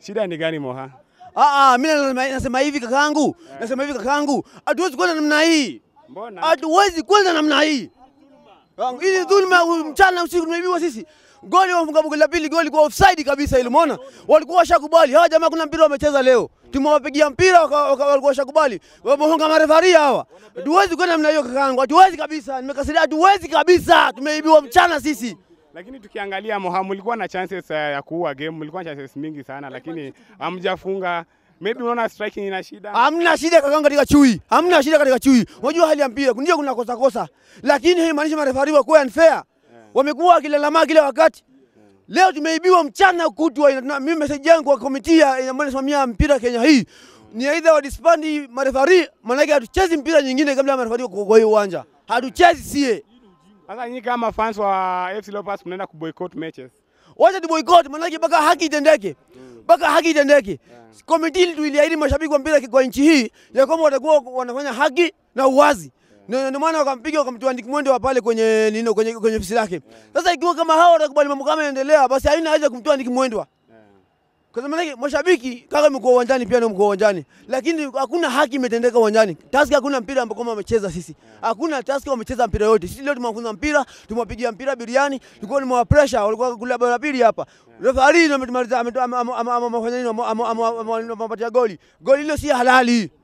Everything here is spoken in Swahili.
Shida ni gani Moha? Ah, ah, mimi nasema, nasema hivi kakaangu, nasema hivi kakaangu, hatuwezi kwenda namna hii, Mbona? hatuwezi kwenda namna hii. Kakaangu, Hii dhulma mchana usiku tumeibiwa sisi. Goli wafunga goli la pili, goli kwa offside kabisa ile, umeona? Walikuwa washakubali. Hawa jamaa kuna mpira wamecheza leo. Tumewapigia mpira waka- waka- walikuwa washakubali. Wamehonga marefaria hawa. Hatuwezi kwenda namna hiyo kakaangu, hatuwezi kabisa. Nimekasiria, hatuwezi kabisa. Tumeibiwa mchana sisi. Lakini tukiangalia Moha, mlikuwa na chances uh, ya kuua game, mlikuwa na chances mingi sana, lakini hamjafunga. Maybe unaona striking ina shida. Hamna shida kakaangu katika chui. Hamna shida katika chui. Unajua hali ya mpira ndio kuna kosa kosa. Lakini hii maanisha marefari wa kuwa unfair. Wamekuwa wakilalama kila wakati. Leo tumeibiwa mchana kutwa. ina- Mimi message yangu kwa komiti ya ambayo inasimamia mpira Kenya hii ni aidha wadispandi marefari, maanake hatuchezi mpira nyingine kabla ya marefari kwa kwa hiyo uwanja. Hatuchezi sie. Sasa nyinyi kama fans wa FC Leopards mnaenda kuboycott matches. Wacha tu boycott, maanake mpaka haki itendeke, mpaka haki itendeke. Komiti ili tuiliahidi mashabiki wa mpira kwa nchi hii ya kwamba watakuwa wanafanya haki na uwazi. Ndio ndio maana wakampiga wakamtoa Nick Mwendo wa pale kwenye nino kwenye kwenye ofisi lake. Sasa ikiwa kama hao watakubali mambo kama yanaendelea, basi haina haja kumtoa Nick Mwendo. Kwa sababu maana mashabiki kaka mko uwanjani pia na mko uwanjani. Lakini hakuna haki imetendeka uwanjani. Taska hakuna mpira ambao kama wamecheza sisi. Hakuna Taska wamecheza mpira yote. Sisi leo tumewafunza mpira, tumewapigia mpira biriani, tulikuwa ni mwa pressure, walikuwa kula bara pili hapa. Referee ametumaliza amefanya nini? Amepatia goli. Goli hilo si halali.